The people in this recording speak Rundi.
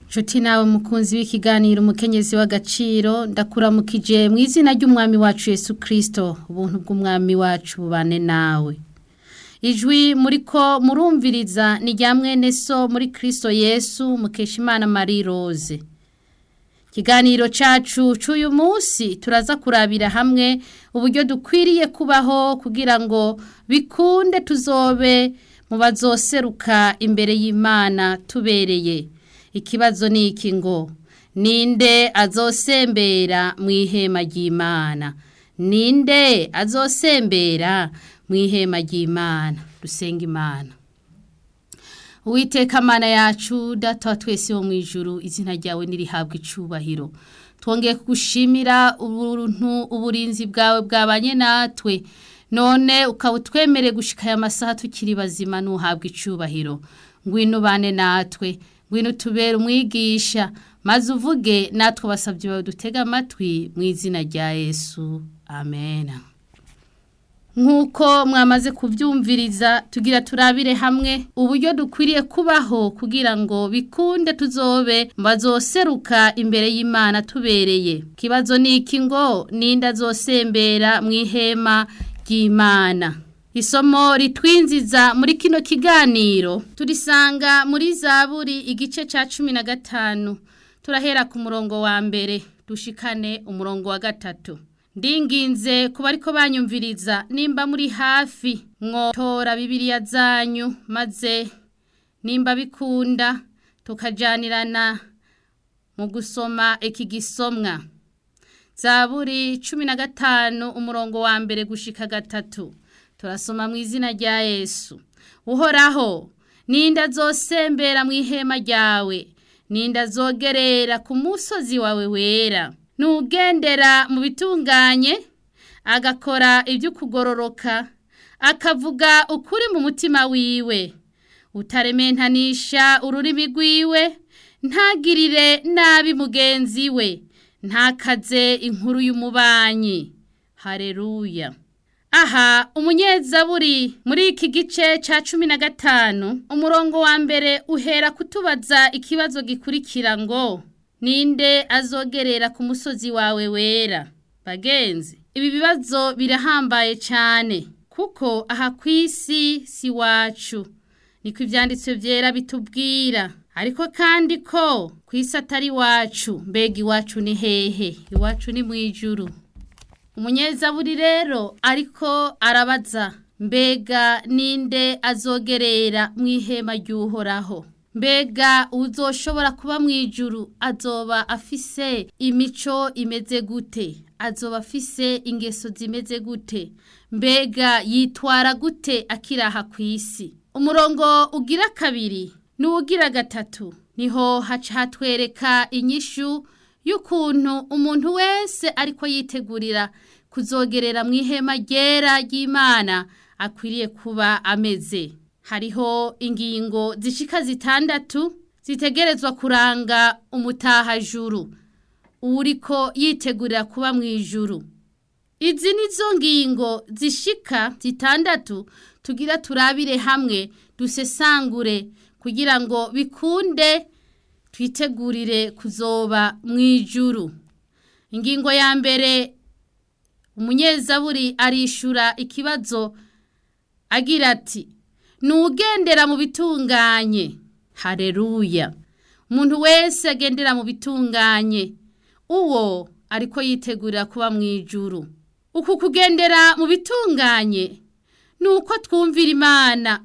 Nshuti nawe mukunzi w'ikiganiro umukenyezi w'agaciro ndakuramukije mu izina ry'umwami wacu Yesu Kristo ubuntu bw'umwami wacu bubane nawe ijwi muriko murumviriza ni rya mwene so muri Kristo Yesu Mukeshimana Marie Rose ikiganiro cacu c'uyu munsi turaza kurabira hamwe uburyo dukwiriye kubaho kugira ngo bikunde tuzobe mu bazoseruka imbere y'Imana tubereye ikibazo ni iki ngo ninde azosembera mu ihema ry'Imana ninde azosembera mu ihema ry'Imana dusenga Imana Uwiteka mana yacu data wa twese wo mu ijuru izina ryawe nirihabwa icubahiro twongeye kugushimira ubuntu uburinzi bwawe bwabanye natwe none ukaba utwemere gushika aya masaha tukiri bazima nuhabwa icubahiro ngwino bane natwe ngwino tubere umwigisha maze uvuge natwe basabye bawe dutega amatwi mu izina rya Yesu amen nk'uko mwamaze kubyumviriza tugira turabire hamwe uburyo dukwiriye kubaho kugira ngo bikunde tuzobe bazoseruka imbere y'Imana tubereye kibazo ni iki ngo ninde azosembera mu ihema ry'Imana isomo ritwinziza muri kino kiganiro turisanga muri zaburi igice ca cumi na gatanu turahera ku murongo wa mbere dushikane umurongo wa gatatu ndinginze kuba ariko banyumviriza nimba muri hafi mwotora bibiriya zanyu maze nimba bikunda tukajanirana mu gusoma iki gisomwa zaburi cumi na gatanu umurongo wa mbere gushika gatatu turasoma mu izina rya yesu uhoraho ninde azosembera mu ihema ryawe ninde azogerera ku musozi wawe wera nugendera mu bitunganye agakora ibyo kugororoka akavuga ukuri mu mutima wiwe utarementanisha ururimi rwiwe ntagirire nabi mugenzi we ntakaze inkuru y'umubanyi hareruya aha umunyezaburi muri iki gice cya cumi na gatanu umurongo wa mbere uhera kutubaza ikibazo gikurikira ngo ninde azogerera ku musozi wawe wera bagenzi ibi bibazo birahambaye cyane kuko aha ku isi si wacu niko ibyanditswe byera bitubwira ariko kandi ko ku isi atari iwacu mbega iwacu ni hehe iwacu ni mu ijuru umunyezaburi rero ariko arabaza mbega ninde azogerera mu ihema ry'uhoraho mbega uzoshobora kuba mu ijuru azoba afise imico imeze gute azoba afise ingeso zimeze gute mbega yitwara gute akiraha ku isi umurongo ugira kabiri n'uwugira gatatu niho haca hatwereka inyishu y'ukuntu umuntu wese ariko yitegurira kuzogerera mu ihema ryera ry'imana akwiriye kuba ameze hariho ingingo zishika zitandatu zitegerezwa kuranga umutahajuru uriko yitegurira kuba mu ijuru izi nizo ngingo zishika zitandatu tugira turabire hamwe dusesangure kugira ngo bikunde twitegurire kuzoba mu ijuru ingingo ya mbere umunyezaburi arishura ikibazo agira ati nugendera mu bitunganye hareruya umuntu wese agendera mu bitunganye uwo ariko yitegurira kuba mu ijuru uku kugendera mu bitunganye ni uko twumvira imana